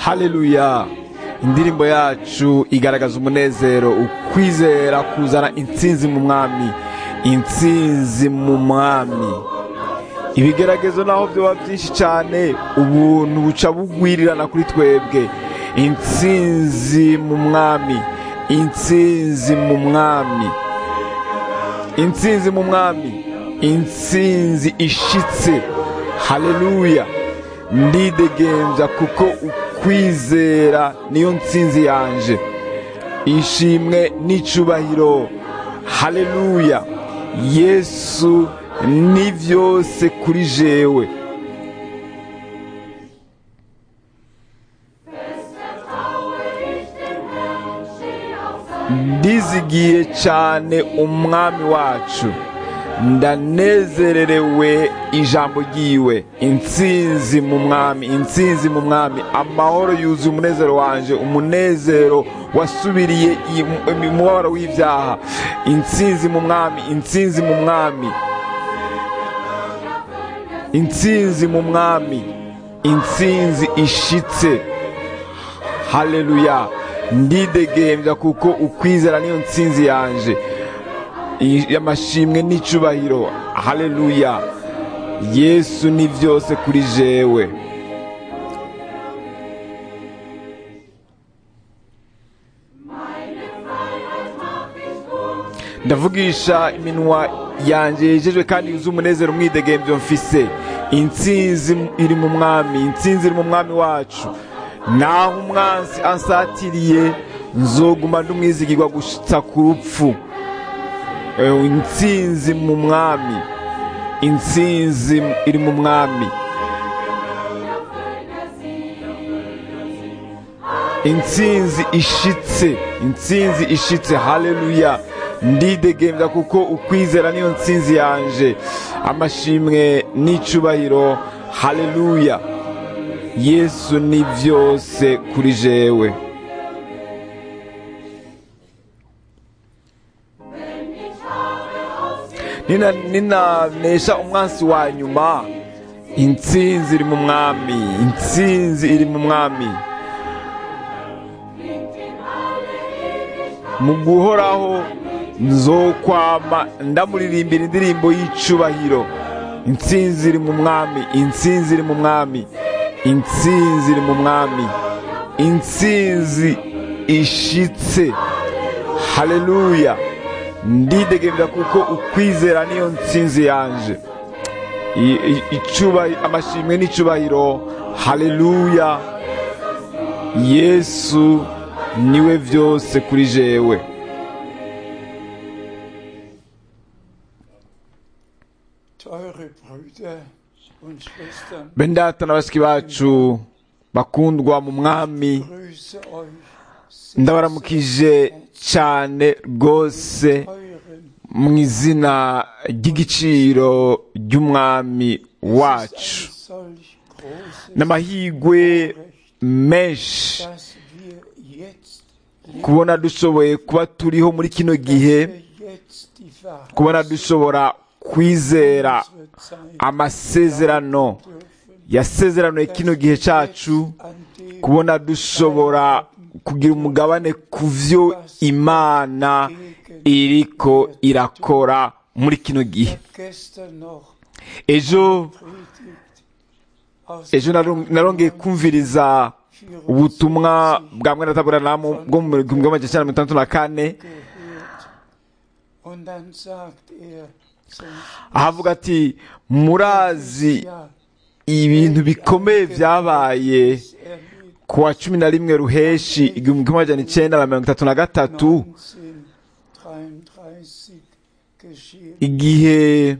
haleluya indirimbo yacu igaragaza umunezero ukwizera kuzana intsinzi mu mwami intsinzi mu mwami ibigeragezo naho byaba byinshi cyane ubuntu buca bugwirirana kuri twebwe intsinzi mu mwami intsinzi mu mwami intsinzi mu mwami intsinzi ishitse haleluya ndidegembya kuko ukwizera niyo ntsinzi yanje ishimwe n'icubahiro haleluya yesu ni byose kuri jewe ndizigiye cyane umwami wacu ndanezererewe ijambo ry'iwe intsinzi mu mwami intsinzi mu mwami amahoro yuzuye umunezero wanje umunezero wasubiriye umubabaro w'ibyaha intsinzi mu mwami intsinzi mu mwami intsinzi mu mwami intsinzi ishitse haleluya ndidegembya kuko ukwizera niyo ntsinzi yanje amashimwe n'icubahiro haleluya yesu ni byose kuri jewe ndavugisha iminwa yanjye yejejwe kandi yuzuye umunezero umwidegembyo mfise intsinzi iri mu mwami intsinzi iri mu mwami wacu naho umwansi ansatiriye nzoguma ndumwizigirwa gushitsa ku rupfu intsinzi mu mwami intsinzi iri mu mwami intsinzi ishitse intsinzi ishitse haleluya ndidegembya kuko ukwizera niyo ntsinzi yanje amashimwe n'icubahiro haleluya yesu ni byose kuri jewe ninanesha umwansi wa nyuma intsinzi iri mu mwami intsinzi iri mu mwami mu guhoraho nzokwama ndamuririmbira indirimbo y'icubahiro intsinzi iri mu mwami intsinzi iri mu mwami intsinzi iri mu mwami intsinzi ishitse haleluya ndidegemera kuko ukwizera niyo ntsinzi yanje amashimwe n'icubahiro haleluya yesu niwe byose kuri jewe bendata na bashiki bacu bakundwa mu mwami ndabaramukije cyane rwose mu izina ry'igiciro ry'umwami wacu n'amahirwe menshi kubona dushoboye kuba turiho muri kino gihe kubona dushobora kwizera amasezerano yasezeranoye kino gihe cyacu kubona dushobora kugira umugabane ku byo imana iriko irakora muri kino gihe ejo ejo narongeye kumviriza ubutumwa bwa mwene taburanamu bwo mu gihumbi magana cyenda mirongo itandatu na kane ahavuga ati murazi ibintu bikomeye byabaye ku wa cumi na rimwe ruheshi igihumbi kimwe magana icyenda na mirongo itatu na gatatu igihe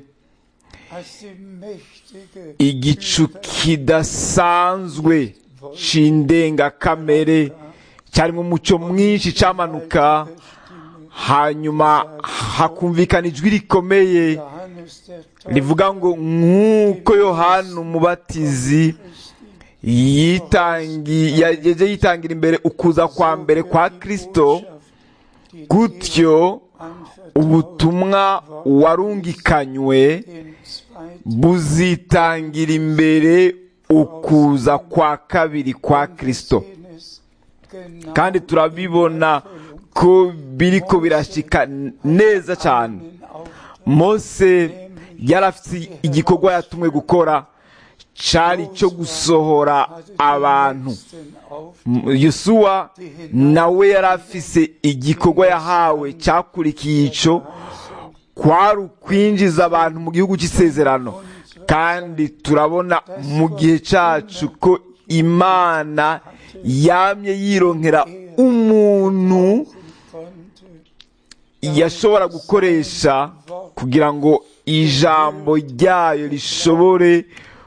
igicu kidasanzwe c'indengakamere cyarimo umucyo mwinshi cyamanuka hanyuma hakumvikana ijwi rikomeye rivuga ngo nk'uko yohana umubatizi yaje yitangira imbere ukuza kwa mbere kwa kirisito gutyo ubutumwa warungikanywe buzitangira imbere ukuza kwa kabiri kwa kirisito genau kandi turabibona ko biriko birashika neza cyane einen Auftrag mose yari afite igikorwa yatumwe gukora cyari cyo gusohora abantu den Auftrag M- yosuwa nawe yari afise igikorwa yahawe cyakurikiye ico kwari ukwinjiza abantu mu gihugu cy'isezerano kandi turabona mu gihe cyacu ko imana yamye yironkera umuntu konnte yashobora gukoresha kugira ngo ijambo ryayo rishobore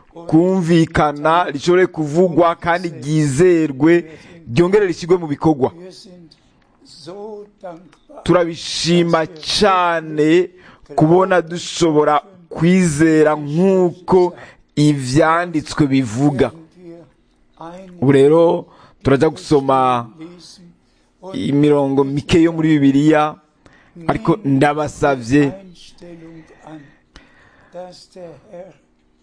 kumvikana rishobore kuvugwa kandi ryizerwe ryongere rishyirwe mu bikorwa wir sind so dankbar turabishima cyane kubona dushobora kwizera nk'uko ibyanditswe bivuga wenn wir ein ubu rero turajya gusoma lesen und imirongo mike yo muri bibiliya ariko ndabasabye Einstellung an, dass der Herr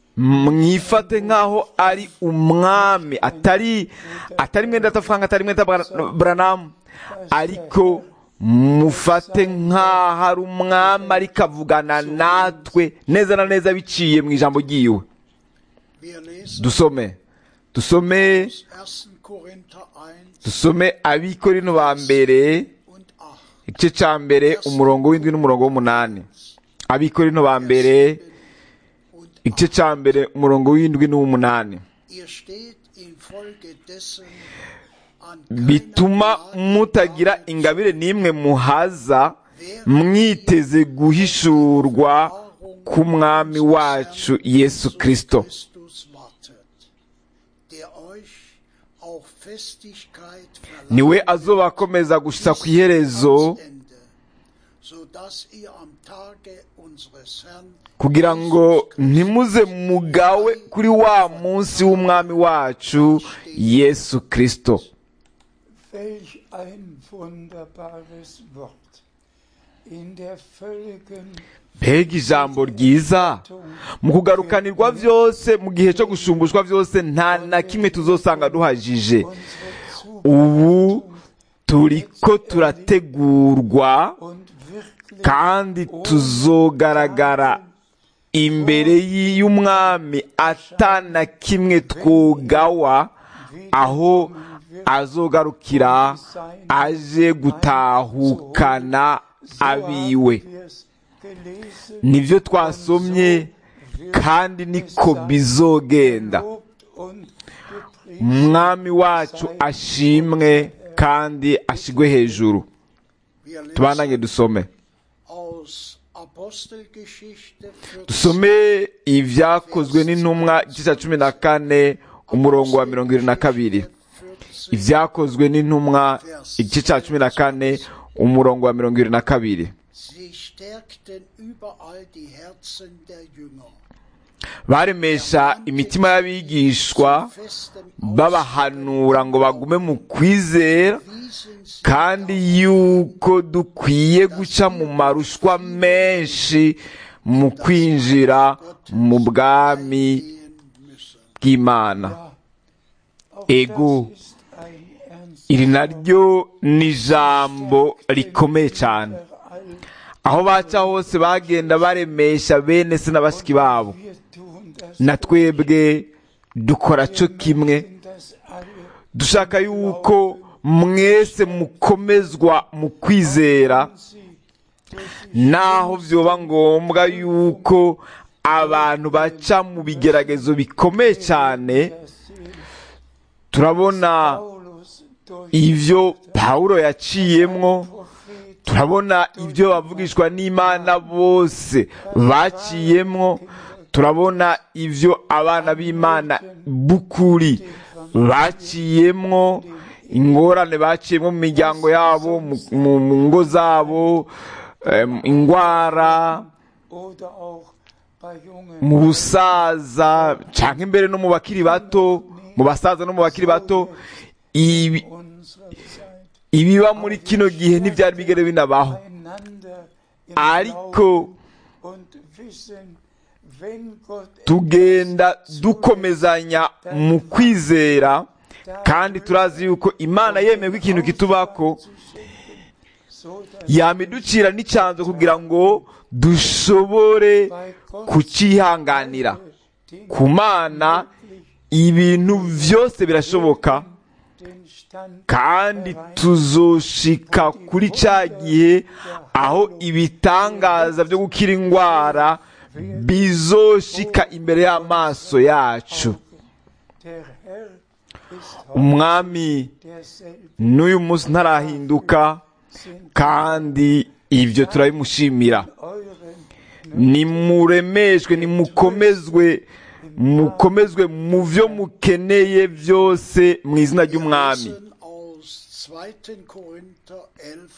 mwifate nk'aho ari umwami atari atari mwenda atafanga atari mwenda Bra- buranamu ariko mufate nk'aho ari umwami ariko avugana natwe neza na neza biciye mu ijambo ry'iwe Wir lesen dusome dusome aus 1. Korinther 1 dusome abikorino ba mbere und 8. igice cya mbere umurongo w'indwi n'umurongo w'umunani abikorino ba mbere Und igice cya mbere umurongo w'indwi n'uw'umunani ihr steht infolge dessen an bituma keiner mutagira Gnade ingabire n'imwe muhaza mwiteze guhishurwa k'umwami wacu yesu kirisito Christus wartet, der euch auch Festigkeit niwe verleiht azoba akomeza gushitsa ku iherezo ans Ende, sodass ihr am Tage unseres Herrn kugira ngo ntimuze mugawe kuri wa munsi w'umwami wacu yesu kirisito Welch ein wunderbares Wort. In der völligen mbega ijambo ryiza mu kugarukanirwa byose mu gihe cyo gushumbushwa byose nta na kimwe tuzosanga duhajije unsere ubu turiko turategurwa und wirklich kandi tuzogaragara imbere y'umwami atana kimwe twogawa aho azogarukira aje gutahukana abiwe wir's gelesen, nibyo twasomye kandi niko bizogenda lobt und gepriesen. umwami wacu ashimwe kandi ashigwe hejuru Wir lesen tubananye dusome aus Apostelgeschichte 14, dusome ibyakozwe n'intumwa igice cya cumi na kane umurongo wa mirongo irindwi na kabiri 14, ibyakozwe n'intumwa igice cya cumi na kane umurongo wa mirongo irindwi na kabiri Sie stärkten überall die Herzen der Jünger. baremesha imitima y'abigishwa Festem babahanura ngo bagume mu kwizera wiesen sie kandi yuko dukwiye guca mu marushwa menshi mu kwinjira mu bwami gehen müssen. bw'imana Auch Ego. das ist ein ernst iri naryo ni ijambo rikomeye cyane überall. aho baca hose bagenda baremesha bene se na bashiki babo Wir tun das, na twebwe dukora cyo kimwe sind das alle dushaka yuko mwese mukomezwa mu kwizera sie durch die naho byoba ngombwa yuko abantu baca mu bigeragezo bikomeye cyane der Seele. turabona Paulus durch ibyo pawulo yaciyemwo Prophet turabona ibyo bavugishwa n'imana bose baciyemwo turabona ibyo abana b'imana b'ukuri baciyemwo ingorane baciyemwo mu miryango yabo mu- mu mu ngo zabo em, indwara oder auch bei jungen mu busaza cyangwa imbere no mu bakiri bato mu basaza no mu bakiri bato ibi- unserer Zeit ibiba muri kino gihe ntibyari bigere binabaho einander im ariko Glauben und wissen, wenn Gott tugenda dukomezanya mu kwizera kandi turazi yuko imana yemeye ko ikintu kitubako yamiducira n'icyanzo kugira ngo dushobore kucyihanganira ku mana ibintu byose birashoboka kandi tuzoshika kuri cya gihe aho ibitangaza byo gukira indwara bizoshika imbere y'amaso yacu umwami n'uyu munsi ntarahinduka kandi ibyo turabimushimira nimuremeshwe nimukomezwe mukomezwe mu byo mukeneye byose mu izina ry'umwami Lesen aus 2. Korinther 11,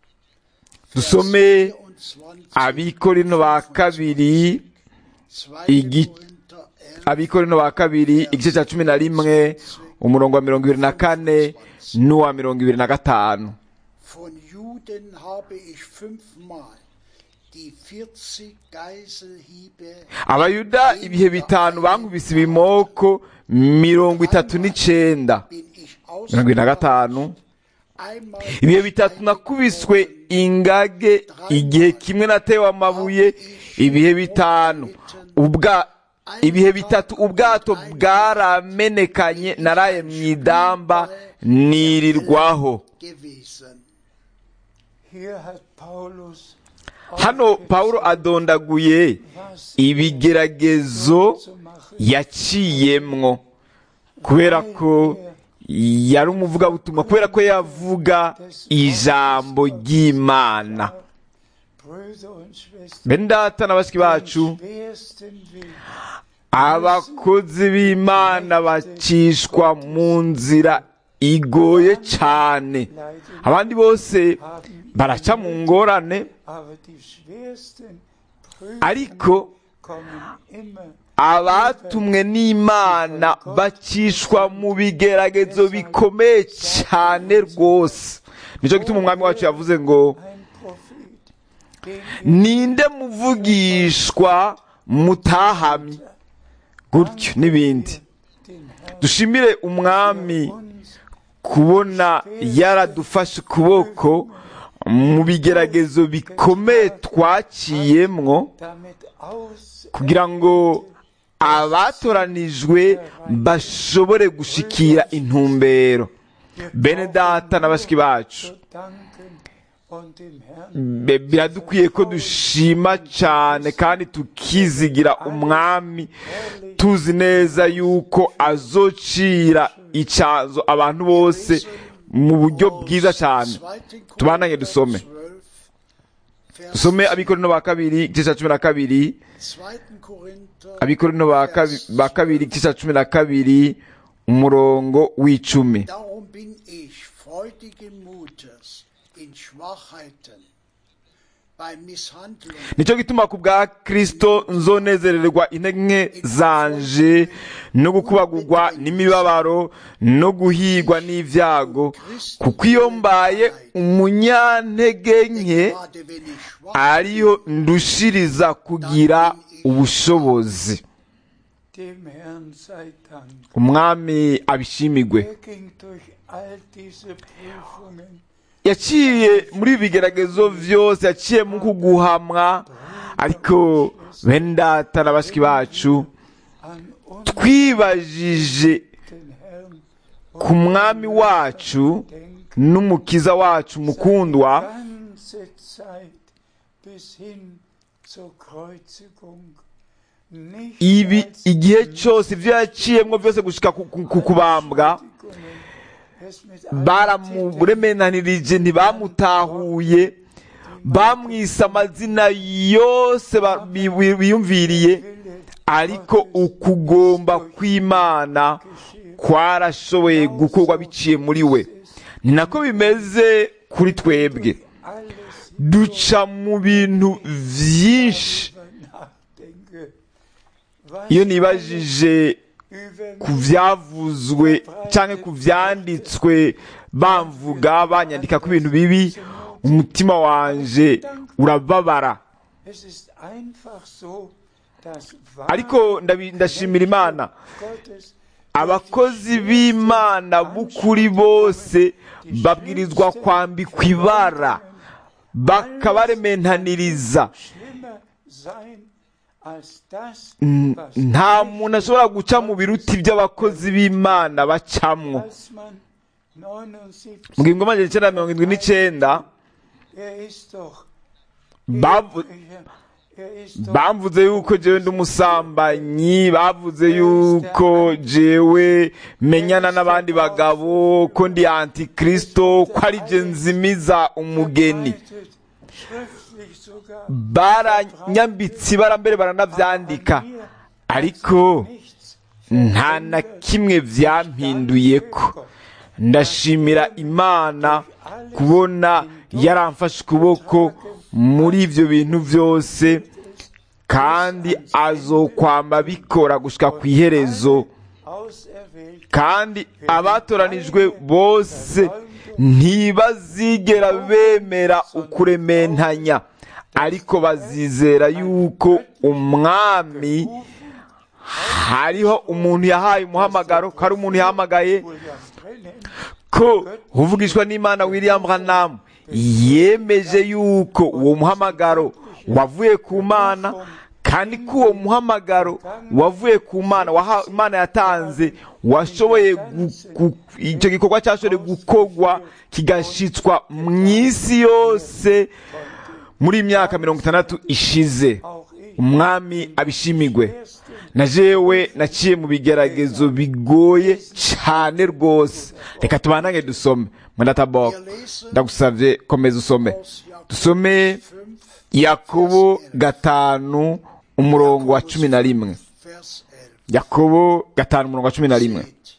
dusome 24, abikorino ba kabiri 2. igi- Korinther 11, abikorino ba kabiri igice cya cumi na rimwe umurongo wa mirongo ibiri na kane n'uwa mirongo ibiri na gatanu Von Juden habe ich fünfmal die 40 Geiselhiebe abayuda ibihe bitanu bankubise ibimoko mirongo itatu n'icenda bin ich mirongo ibiri na gatanu einmal ibihe bitatu nakubiswe ingage igihe kimwe natewe amabuye ibihe bitanu ubwa ibihe bitatu ubwato bwaramenekanye naraye mu idamba nirirwaho gewesen. Hier hat Paulus hano pawulo adondaguye ibigeragezo zu machen. yaciyemwo kubera ko yari umuvugabutumwa kubera ko yavuga ijambo ry'imana Brüder und Schwestern, bene data na bashiki bacu schwersten Weg abakozi b'imana bacishwa mu nzira igoye cyane leiden, abandi bose haben baraca mu ngorane aber die schwersten ariko Prüfungen kommen immer abatumwe n'imana bacishwa mu bigeragezo bikomeye cyane rwose nicyo gituma umwami wacu yavuze ngo ein Prophet, den ninde muvugishwa mutahamye gutyo n'ibindi den Herrn dushimire umwami uns kubona yaradufashe ukuboko mu bigeragezo bikomeye twaciyemwo damit aus kugira ngo abatoranijwe bashobore gushikira intumbero bene data na bashiki bacu zu danken und dem Herrn Be- biradukwiye ko dushima cyane kandi tukizigira umwami tuzi neza yuko azocira icyanzo abantu bose mu buryo bwiza cyane 2. Tubandanye dusome. 12, Vers dusome abikorino ba kabiri igice cya cumi na kabiri 2. Korinther abikorino ba kabi- ba kabiri igice cya cumi na kabiri umurongo w'icumi Darum bin ich freudigen Mutes in Schwachheiten, bei Misshandlungen, nicyo gituma ku bwa kirisito nzonezererwa intege nke zanje no gukubagurwa n'imibabaro no guhigwa n'ibyago kuko iyo mbaye umunyantege nke gerade wenn ich schwach ariyo ndushiriza kugira ubushobozi dem Herrn sei Dank. umwami abishimigwe Er ging durch all diese Prüfungen yaciye muri ibi bigeragezo byose yaciye mu kuguhamwa ariko bene data na bashiki bacu an uns twibajije den Herrn ku mwami wacu denken, n'umukiza wacu mukundwa ganze Zeit bis hin zur Kreuzigung nicht ibi als igihe cyose ibyo yaciyemo byose gushika ku- ku ku kubambwa Beschuldigungen, es mit allen Titeln baramuremenanirije ntibamutahuye bamwise amazina yose ba- bi- bi- biyumviriye Wille ariko ukugomba kw'imana kwarashoboye gukorwa biciye muri we ni nako bimeze kuri twebwe alles duca mu bintu byinshi darüber nachdenke, was iyo nibajije über ku byavuzwe cyangwa ku byanditswe bamvuga banyandika ku bintu bibi umutima wanje urababara Es ist einfach so, dass ariko ndabi- ndashimira imana Gottes abakozi b'imana b'ukuri bose babwirizwa kwambikwa ibara bakabarementaniriza schlimmer sein als das, N- was nta muntu ashobora guca mu biruti by'abakozi b'imana bacamwo als man 79, mu gihumbi magana icyenda mirongo irindwi n'icyenda er ist doch, bavu- er ist doch bamvuze yuko jewe ndi umusambanyi bavuze yuko jewe menyana n'abandi bagabo ko ndi antikristo ko ari je nzimiza umugeni verbreitet, schriftlich sogar, baranyambitse ibara mbere baranavyandika ariko nichts nta na kimwe vyampinduyeko ndashimira imana kubona yaramfashe ukuboko muri ivyo bintu vyose kandi azokwamba bikora gushika ku iherezo auserwählt kandi abatoranijwe bose ntibazigera bemera ukurementanya ariko bazizera yuko umwami hariho umuntu yahaye umuhamagaro ko ari umuntu yahamagaye William Brennan ko uvugishwa n'imana william branham yemeje yuko uwo muhamagaro wavuye ku mana kandi ko uwo muhamagaro wavuye ku mana waha- imana yatanze washoboye gu- gu- icyo gikorwa cyashoboye gukorwa kigashitswa mu isi yose muri iyi myaka mirongo itandatu ishize auch ich umwami abishimigwe na jewe naciye mu bigeragezo bigoye cyane rwose reka tubanange dusome mwendatabok ndagusavye komeza usome aus Jakobus dusome 5, yakobo gatanu umurongo wa cumi na rimwe Vers 11. yakobo gatanu umurongo wa cumi na rimwe Seht,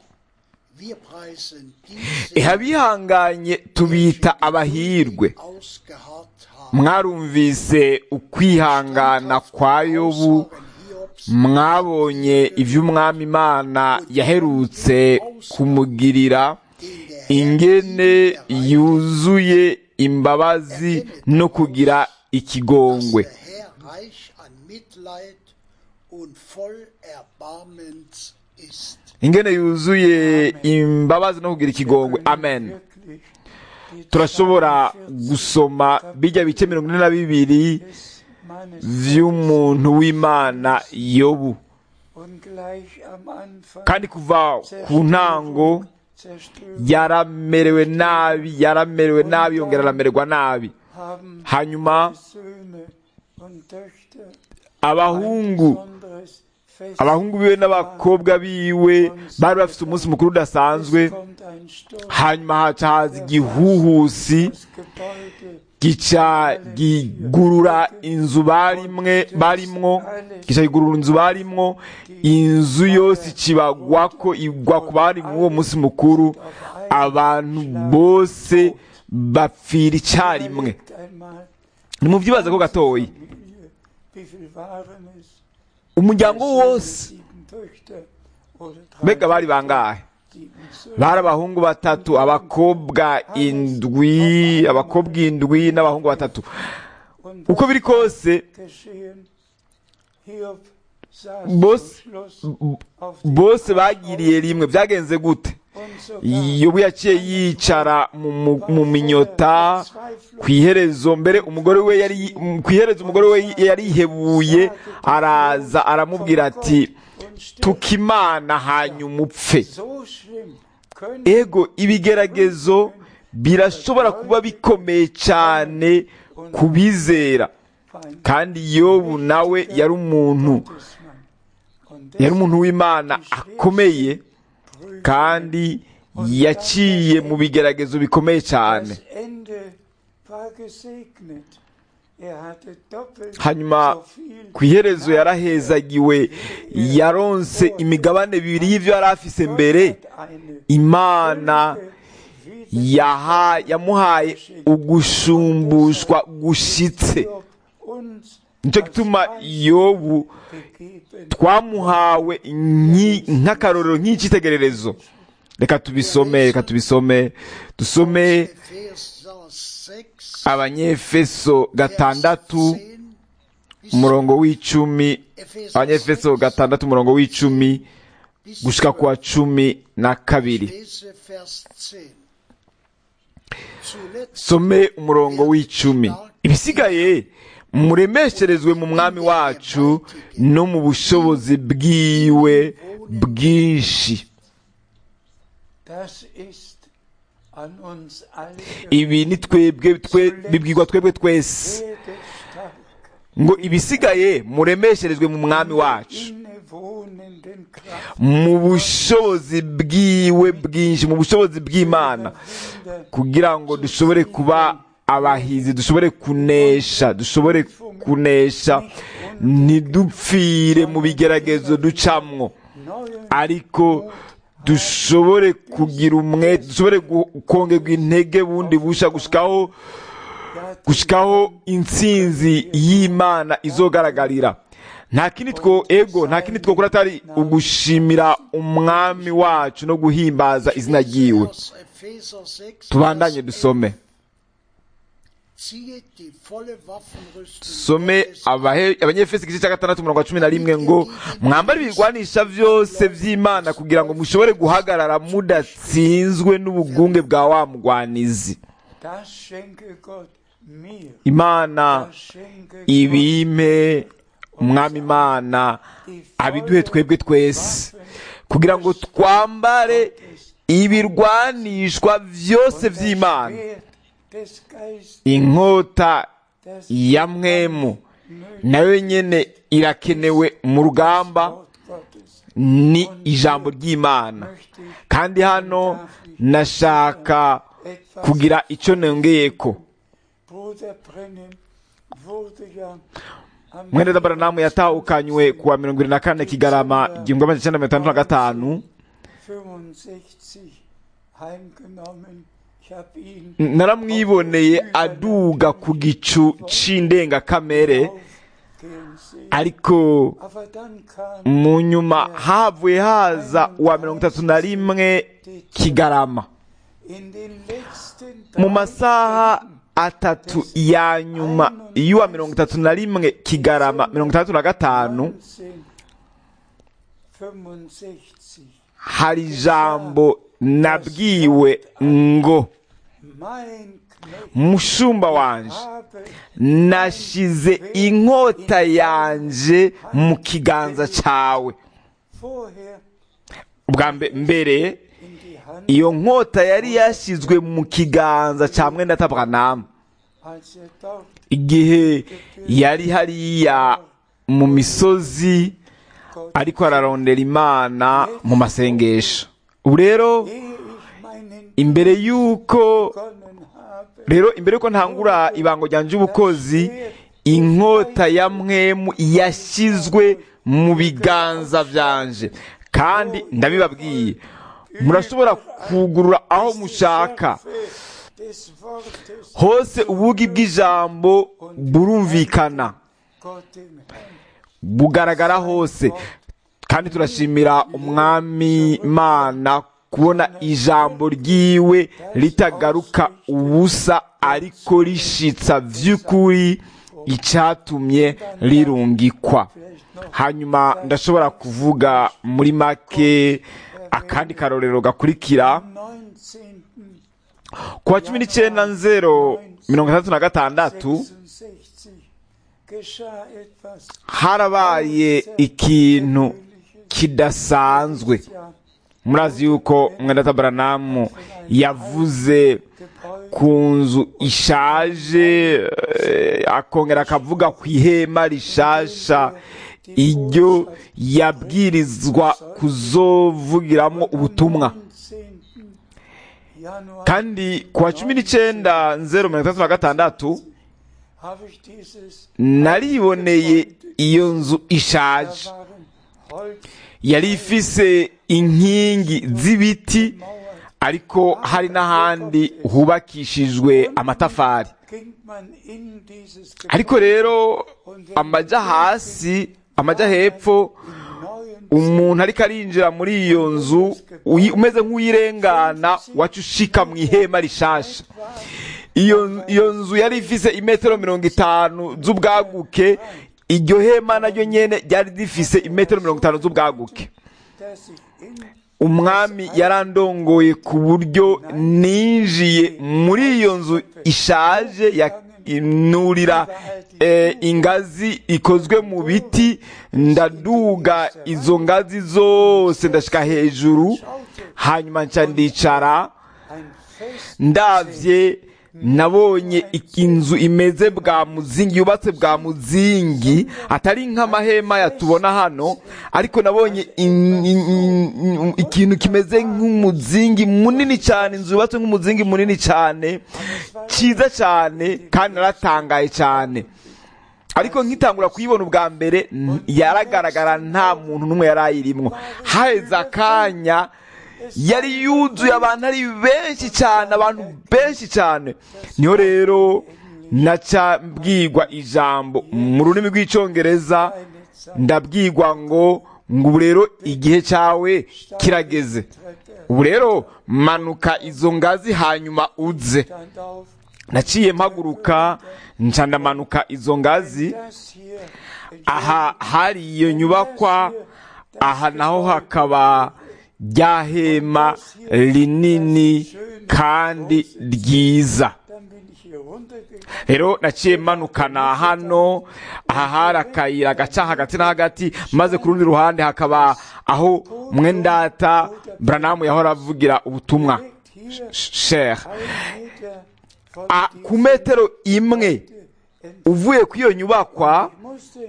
wir preisen diese, ehe abihanganye tubita abahirwe ausgeharrt haben. mwarumvise ukwihangana kwa yobu Aussagen Hiobs mwabonye iby'umwami imana yaherutse kumugirira in der ingene yuzuye imbabazi no kugira ikigongwe der Herr reich an Mitleid und voll Erbarmens ist. ingene yuzuye imbabazi no kugira ikigongwe amen wirklich die turashobora gusoma bijya bice mirongo ine na bibiri des Mannes vy'umuntu w'imana yobu und gleich am Anfang kandi kuva ku ntango Zerstörung yaramerewe nabi yaramerewe nabi yongera aramererwa nabi haben hanyuma Söhne und Töchter abahungu ein besonderes Fest. abahungu biwe n'abakobwa biwe bari bafite umunsi mukuru udasanzwe Es kommt ein Sturm, hanyuma haca haza igihuhusi das Gebäude gica gigurura inzu barimwe barimwo gica gigurura inzu barimwo inzu yose ikibagwako igwa ku bari muri uwo munsi mukuru abantu bose bapfira icyarimwe überlegt einmal, nimubyibaze ko gatoyi Familie, wie viel waren es? umuryango Söhne, wose sieben Töchter oder drei mbega bari bangahe sieben Söhne. bari abahungu batatu abakobwa indwi abakobwa indwi n'abahungu batatu Und uko biri kose geschehen, Hiob saß Bos- zum Schluss auf dem bose bagiriye rimwe byagenze gute und sogar yobu yaciye yicara mu- mu- mu minyota ku iherezo mbere umugore we yari ku iherezo umugore we yari yihebuye araza aramubwira ati tukimana hanyuma upfe so schlimm können ego ibigeragezo birashobora kuba bikomeye cyane ku bizera Feind kandi yobu nawe yari umuntu Gottesmann. Und yari umuntu w'imana akomeye kandi yaciye mu bigeragezo bikomeye cyane das Ende war gesegnet. Er hatte doppelt hanyuma so viel ku iherezo yarahezagiwe yaronse imigabane bibiri y'ibyo yari afise mbere Gott hat eine imana Fülle, yaha yamuhaye ugushumbushwa gushitse Hiob uns nicyo gituma yobu gegeben. twamuhawe nki- nk'akarorero nk'icyitegererezo reka tubisome reka tubisome dusome Epheser 6, abanyefeso gatandatu 10 bis umurongo w'icumi Epheser abanyefeso 6, gatandatu umurongo w'icumi bis gushika ku wa cumi na kabiri lese Vers 10. Zuletzt some umurongo w'icumi ibisigaye muremesherezwe mu mwami wacu no mu bushobozi bwiwe bwinshi Das ist an uns alle ibi ni twebwe twe bibwirwa twebwe twese werde stark ngo ibisigaye muremesherezwe mu mwami wacu innewohnenden Kraft mu bushobozi bwiwe bwinshi mu bushobozi bw'imana Wunder kugira ngo dushobore kuba abahizi dushobore kunesha dushobore kunesha ntidupfire mu bigeragezo ducamwo neuen ariko dushobore kugira umwe dushobore gu- kongerwa intege bundi busha gushikaho gushikaho intsinzi y'imana izogaragarira nta kindi two ego nta kindi twokora atari ugushimira umwami wacu no guhimbaza izina ryiwe aus Epheser 6, tubandanye Vers dusome 11. Ziehe die volle Waffenrüstung some Gottes an, abahe- abanyefesi igice cya gatandatu umurongo wa cumi na rimwe ngo mwambare ibigwanisha byose by'imana kugira ngo mushobore guhagarara mudatsinzwe n'ubugunge bwa wa mugwanizi Das schenke Gott mir. imana Das schenke Gott ibime umwami imana die abiduhe twebwe twese Waffen kugira ngo twambare ibirwanishwa byose und das by'imana Schwert des Geistes, inkota das ya mwemu nötige nayo nyene irakenewe mu rugamba Wort Gottes ni ijambo ry'imana möchte ich kandi hano nashaka etwas kugira icyo nongeyeko Bruder Brennan wurde ja am mwene dabaranamu yatahukanywe ku wa mirongo irindwi na kane kigarama igihumbi magana cyenda mirongo itandatu na gatanu 65 heimgenommen. Ich habe ihn naramwiboneye aduga ku gicu c'indengakamere aufgehen sehen. ariko Aber dann kam mu nyuma havuye haza uwa mirongo itatu na rimwe kigarama in den letzten mu drei masaha atatu ya nyuma y'uwa mirongo itatu na rimwe kigarama mirongo itandatu na gatanu 1965 hari ijambo nabwiwe ngo mein Knecht mushumba wanje habe nashize inkota yanje mu kiganza cawe vorher ubwa mbe- mbere in die Hand, iyo nkota yari yashyizwe mu kiganza cya mwenda tabranamu als er dort igihe yari hariya mu misozi Gott, ariko ararondera imana mu masengesho ubu rero ehe ich meinen imbere y'uko begonnen habe, rero imbere y'uko ntangura ibango ryanje ubukozi inkota ya mwemu yashyizwe mu biganza byanje kandi ndabibabwiye murashobora kugurura aho mushaka des Wortes hose ubugi bw'ijambo burumvikana Gott dem Herrn. bugaragara hose kandi turashimira umwami imana kubona ijambo ryiwe ritagaruka ubusa ariko rishitsa by'ukuri icyatumye rirungikwa hanyuma ndashobora kuvuga muri make akandi karorero gakurikira Am 19. ku wa cumi n'icyenda nzero mirongo itandatu na gatandatu 66 geschah etwas harabaye ikintu kidasanzwe ja murazi yuko mwenda baranamu yavuze Gebäude ku nzu ishaje eh, akongera akavuga ku ihema rishasha iryo yabwirizwa kuzovugiramo ubutumwa 19. Januar kandi ku wa cumi n'icyenda nzero mirongo itandatu na gatandatu habe ich dieses nariboneye iyo nzu ishaje da waren Holz yari ifise inkingi z'ibiti Mauern ariko hari n'ahandi hubakishijwe amatafari ging man in dieses ariko rero amajya hasi amajya hepfo neuen umuntu ariko arinjira muri iyo nzu uyi- umeze nk'uyirengana waca ushika mu ihema rishasha iyo iyo nzu yari ifise imetero mirongo itanu z'ubwaguke iryo hema naryo nyene ryari rifise imetero mirongo itanu z'ubwaguke das ich umwami yarandongoye ku buryo ninjiye muri iyo nzu ishaje ya nurira eh, ingazi ikozwe mu biti ndaduga izo ngazi zose ndashika hejuru hanyuma nca ndicara ein Fest ndavye nabonye inzu imeze bwa muzingi yubatse bwa muzingi atari nk'amahema yatubona hano ariko nabonye in- in- in- ikintu kimeze nk'umuzingi munini cyane inzu yubatse nk'umuzingi munini cyane cyiza cyane kandi naratangaye cyane ariko nkitangura kuyibona ubwa mbere n- yaragaragara nta muntu n'umwe yari ayirimwo haheze akanya yari yuzuye abantu ari benshi cyane abantu benshi cyane niho rero naca mbwirwa ijambo mu rurimi rw'icyongereza ndabwirwa ngo ngo ubu rero igihe cyawe kirageze ubu rero manuka izo ngazi hanyuma uze stand auf, naciye mpaguruka nca ndamanuka izo ngazi das hier aha hari iyo nyubakwa aha naho hakaba rya hema rinini kandi ryiza dann bin ich hier runtergegangen. rero naciye manukana hano aha hari akayira gaca hagati na hagati maze ku rundi ruhande hakaba aho mwendata buranamu yahora avugira ubutumwa Direkt hier shere ein Meter von Ah, ku diesem metero imwe entfernt. uvuye kuri iyo nyubakwa Ich musste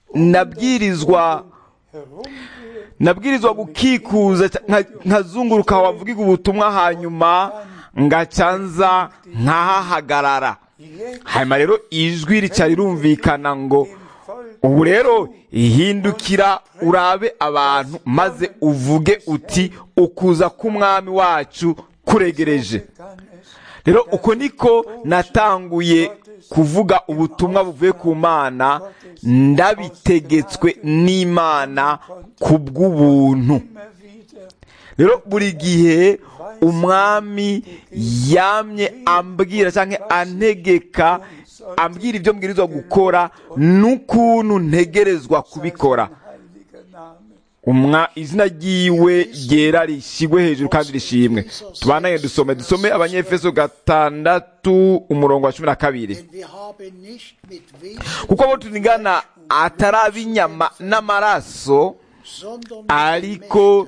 nabwirizwa herumgehen. nabwirizwa gukikuza ca- nka- nkazunguruka wavugiga ubutumwa hanyuma ngaca nza nkahahagarara Jetzt hanyuma rero ijwi rica rirumvikana ngo dem Volk ubu rero ihindukira urabe abantu maze uvuge uti ukuza k'umwami wacu kuregereje kann es rero uko niko natanguye kuvuga ubutumwa buvuye ku mana ndabitegetswe n'imana ku bw'ubuntu immer wieder rero buri gihe umwami yamye ambwira cyangwa antegeka ambwira ibyo mbwirizwa gukora n'ukuntu ntegerezwa kubikora heiliger Name. umwa izina ryiwe ryera rishyigwe hejuru kandi rishimwe tubananye dusome dusome abanyefeso gatandatu umurongo wa cumi na kabiri Denn wir haben nicht mit Wesen, kuko abo tunigana atari ab'inyama n'amaraso sondern mit ariko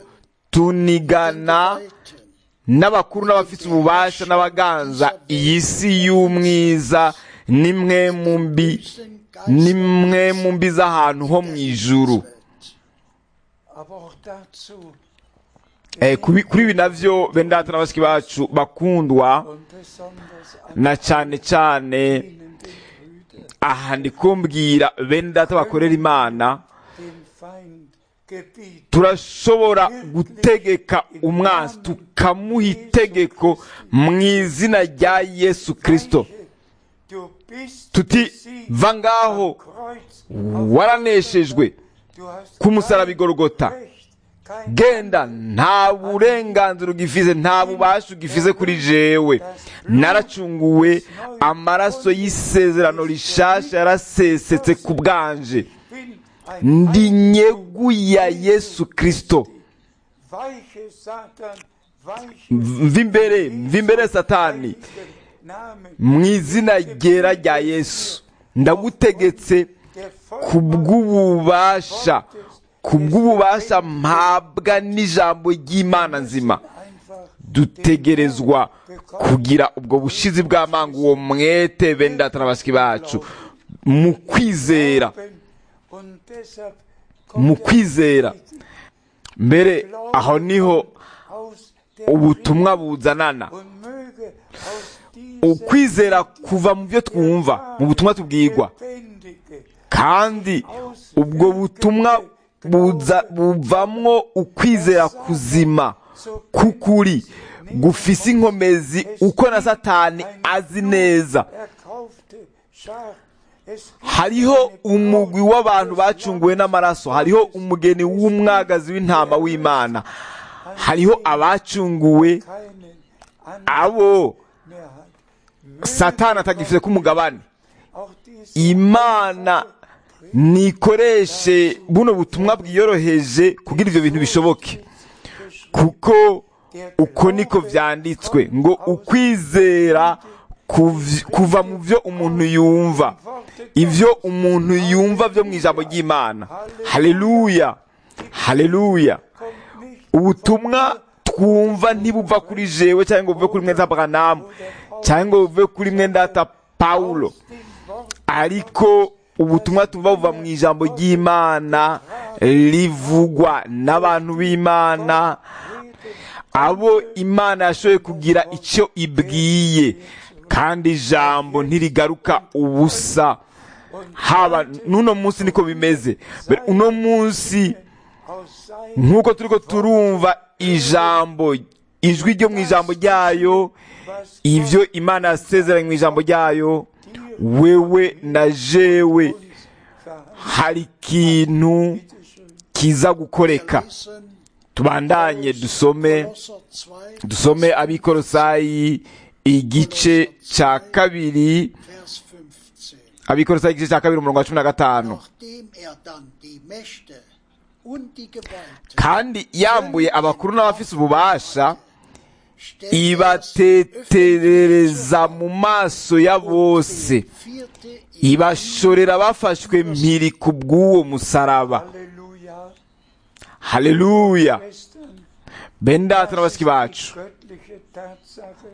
tunigana Gewalten, n'abakuru n'abafite ububasha n'abaganza iyi si y'umwiza nimwe mu mbi nimwe mu mbi z'ahantu ho mu ijuru Aber auch dazu Eh, kubi- kuri ibi navyo bene data na bashiki bacu bakundwa und besonders an na cyane cyane ihnen den Brüdern, aha ndi kumbwira bene data bakorera imana den Feind gebieten. turashobora gutegeka umwanzi tukamuha itegeko mu izina rya yesu kirisito Du bist tuti besiegt va ngaho am Kreuz. waraneshejwe Du hast ku musaraba kein igorogota Recht, kein genda nta burenganzira ugifize nta bubasha ugifize kuri jewe naracunguwe amaraso y'isezerano rishasha yarasesetse ku bwanje bin ein ndi nyegu ya yesu kirisito weiche Satan, weiche mva imbere mva imbere satani heiligen Namen, mu izina ryera rya yesu ndagutegetse der ku bw'ububasha ku bw'ububasha mpabwa n'ijambo ry'imana nzima einfach dutegerezwa kugira ubwo bushizi bw'amanga uwo mwete bene data na bashiki bacu mu kwizera glauben und deshalb mu kommt kwizera mbere aho niho aus der ubutumwa buzanana und möge aus diesem ukwizera kuva mu byo twumva mu butumwa tubwirwa lebendige kandi ubwo butumwa buza buvamwo ukwizera kuzima k'ukuri gufise inkomezi uko na satani azi neza erkaufte Schar. Es gibt hariho eine umugwi w'abantu bacunguwe n'amaraso hariho umugeni w'umwagazi w'intama w'imana hariho abacunguwe keinen anderen abo mehr hat. satani atagifite k'umugabane Auch diese imana nikoreshe buno butumwa bwiyoroheje kugira ibyo bintu bishoboke kuko uko niko vyanditswe ngo ukwizera kuv- kuva mu vyo umuntu yumva ivyo umuntu yumva vyo mu ijambo ry'imana haleluya haleluya ubutumwa twumva ntibuva kuri jewe cyangwa ngo buve kuri mwenda branamu cyangwa ngo buve kuri mwendata pawulo ariko ubutumwa tuva buva mu ijambo ry'imana rivugwa n'abantu b'imana abo imana yashoboye kugira icyo ibwiye kandi ijambo ntirigaruka ubusa haba n'uno munsi niko bimeze Mbere uno munsi nk'uko turiko turumva ijambo ijwi ryo mu ijambo ryayo ivyo imana yasezeranye mu ijambo ryayo wewe na jewe hari ikintu kiza gukoreka lesen tubandanye dusome Kolosser 2, dusome abikorosayi igice cya kabiri Vers 15. abikorosayi igice cya kabiri umurongo wa cumi na gatanu Nachdem er dann die Mächte und die Gewalten kandi yambuye abakuru n'abafise ububasha stellte er ibateterereza mu maso ya bose vierte ibashorera bafashwe mpiri ku bw'uwo musaraba Halleluja. haleluya Schwestern, bene data na das ist bashiki bacu die göttliche Tatsache,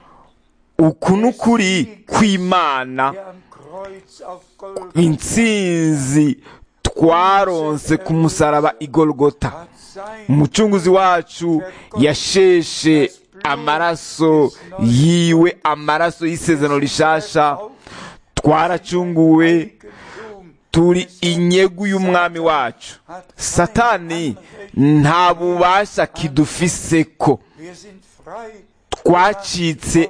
uku ni ukuri kw'imana der am Kreuz auf Golgatha intsinzi twaronse ku musaraba igorogota hat sein umucunguzi wacu yasheshe amaraso yiwe amaraso y'isezerano rishasha twaracunguwe Eigentum turi inyegu y'umwami wacu satani nta bubasha kidufiseko Wir sind frei twacitse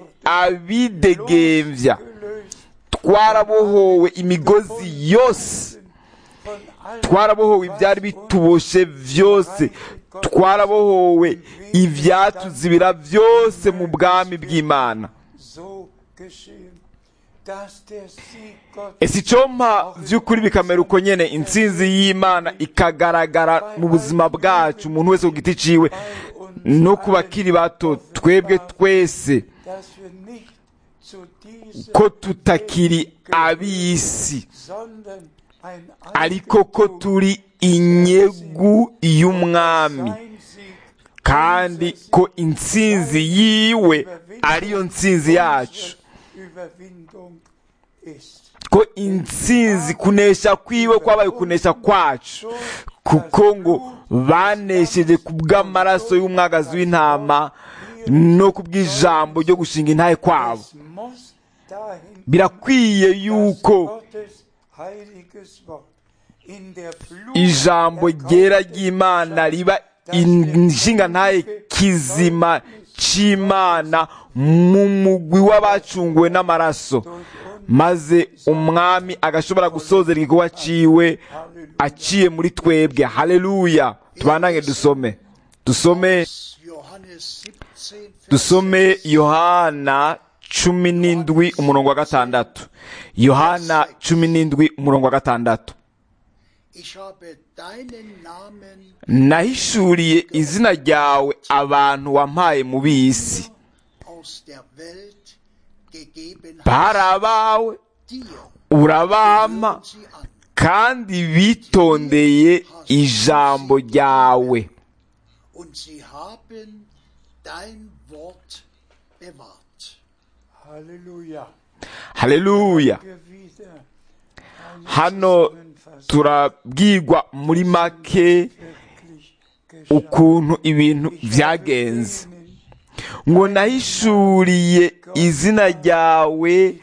abidegemvya gelöst twarabohowe imigozi yose von allem, twarabohowe ibyari bituboshe byose twarabohowe ibyatuzibira byose mu bwami bw'imana so geschehen, dass der Sieg Gottes ese icompa by'ukuri bikamera uko nyene intsinzi y'imana ikagaragara mu buzima bwacu umuntu wese ku giti ciwe no ku bakiri bato twebwe twese dass wir nicht zu diesem ko tutakiri ab'isi sondern ein ariko ko turi inyegu y'umwami sein Sieg kandi ko intsinzi yiwe ariyo ntsinzi yacu Überwindung ist. ko intsinzi kunesha kwiwe kwabaye kunesha kwacu kuko ngo banesheje ku bw'amaraso y'umwagazi w'intama no ku bw'ijambo ryo gushinga intahe kwabo Es muss dahin birakwiye yuko Gottes heiliges Wort in der Flut ijambo ryera ry'imana riba inshinga ntahe kizima c'imana mu mugwi w'abacunguwe n'amaraso maze umwami agashobora gusozera igikorwa ciwe aciye muri twebwe haleluya tubandange dusome dusome Johannes 17, Vers dusome yohana cumi n'indwi umurongo wa gatandatu yohana cumi n'indwi umurongo wa gatandatu Ich habe deinen Namen nahishuriye izina ryawe abantu wampaye mu b'isi aus der Welt gegeben bari hast, abawe dir urabampa hören sie an. kandi bitondeye ijambo ryawe Und sie haben dein Wort bewahrt. Halleluja. haleluya Wir wieder eine hano Zusammenfassung turabwirwa muri make wirklich geschah. ukuntu ibintu byagenze ngo nahishuriye izina ryawe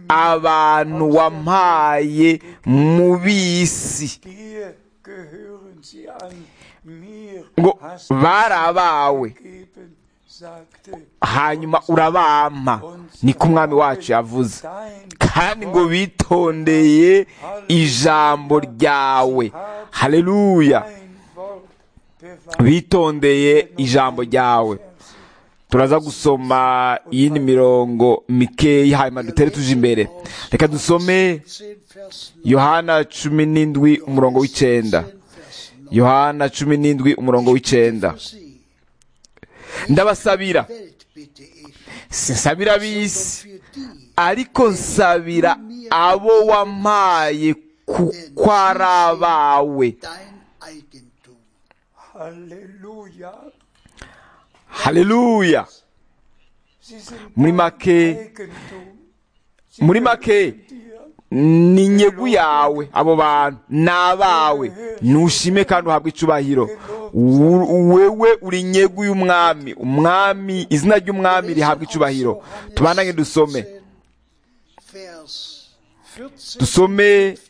abantu wampaye mu b'isi Dir gehören sie an, mir ngo hast du bari sie abawe gegeben, sagte hanyuma urabampa niko umwami wacu yavuze dein kandi ngo bitondeye ijambo ryawe haleluya dein Wort bewahrt. bitondeye ijambo ryawe turaza gusoma iyindi mirongo mikeya hanyuma dutere tuje imbere reka dusome 10 Vers yohana cumi n'indwi umurongo w'icenda 19, Vers 9. yohana cumi n'indwi umurongo w'icenda Für sie, ndabasabira Welt bitte ich, sinsabira sondern ab'isi für die, ariko nsabira abo wampaye kuko ari abawe dein Eigentum. Halleluja. haleluya Sie sind Muri dein make- Eigentum. Sie muri make gehören dir. ni nyegu yawe abo bantu ni abawe ntushime kandi uhabwe icubahiro Wu- wewe uri nyegu y'umwami umwami izina ry'umwami rihabwa icubahiro tubanange dusome Vers 14, dusome 15.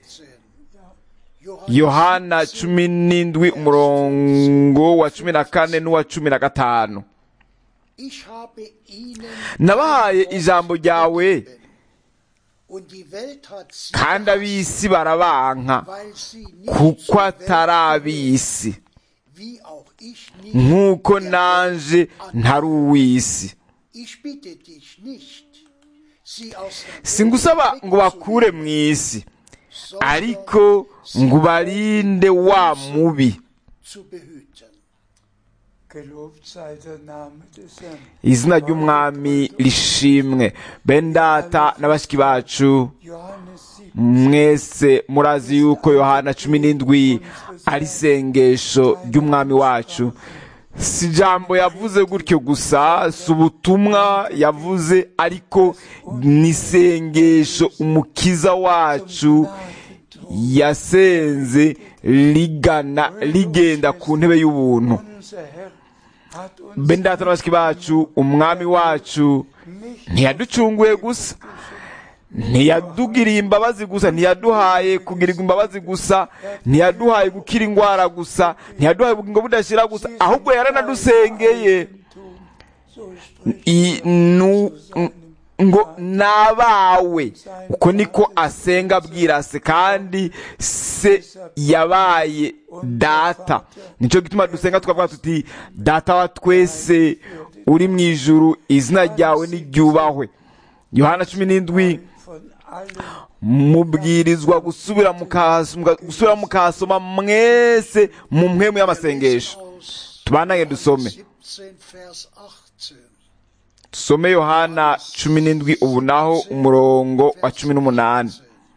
yohana cumi n'indwi umurongo wa cumi na kane n'uwa cumi na gatanu Ich habe ihnen nabahaye ijambo ryawe und die Welt hat sie kandi ab'isi barabanka weil sie nicht kuko zur atari Welt ab'isi gehören, wie auch ich nicht nk'uko der nanje Welt ntari uw'isi Ich bitte dich nicht, sie aus der Welt singusaba ngo bakure mu isi ariko ngo ubarinde wa mubi zu behüten. Gelobt sei der Name des Herrn. izina ry'umwami rishimwe bene data na bashiki bacu Johannes 7. mwese murazi yuko yohana cumi n'indwi ari isengesho ry'umwami wacu si ijambo yavuze gutyo gusa si ubutumwa yavuze ariko ni isengesho umukiza wacu yasenze rigana rigenda ku ntebe y'ubuntu Unser Herr hat uns bene data na bashiki bacu umwami wacu nicht ntiyaducunguye gusa ntiyadugiriye imbabazi gusa ntiyaduhaye kugirirwa imbabazi gusa ntiyaduhaye gukira indwara gusa ntiyaduhaye ubugingo budashira gusa ahubwo yaranadusengeye tun. So spricht I- nu- n- ngo nabawe uko niko asenga abwira se kandi se yabaye data nicyo gituma dusenga tukavuga tuti data wa twese uri mu ijuru izina ryawe niryubahwe yohana cumi n'indwi von allen mubwirizwa gusubira mukahasoma gusubira mukahasoma mwese mu mpemu y'amasengesho Aus tubanange dusome 17, Vers 18. dusome yohana cumi n'indwi ubu naho umurongo wa cumi n'umunani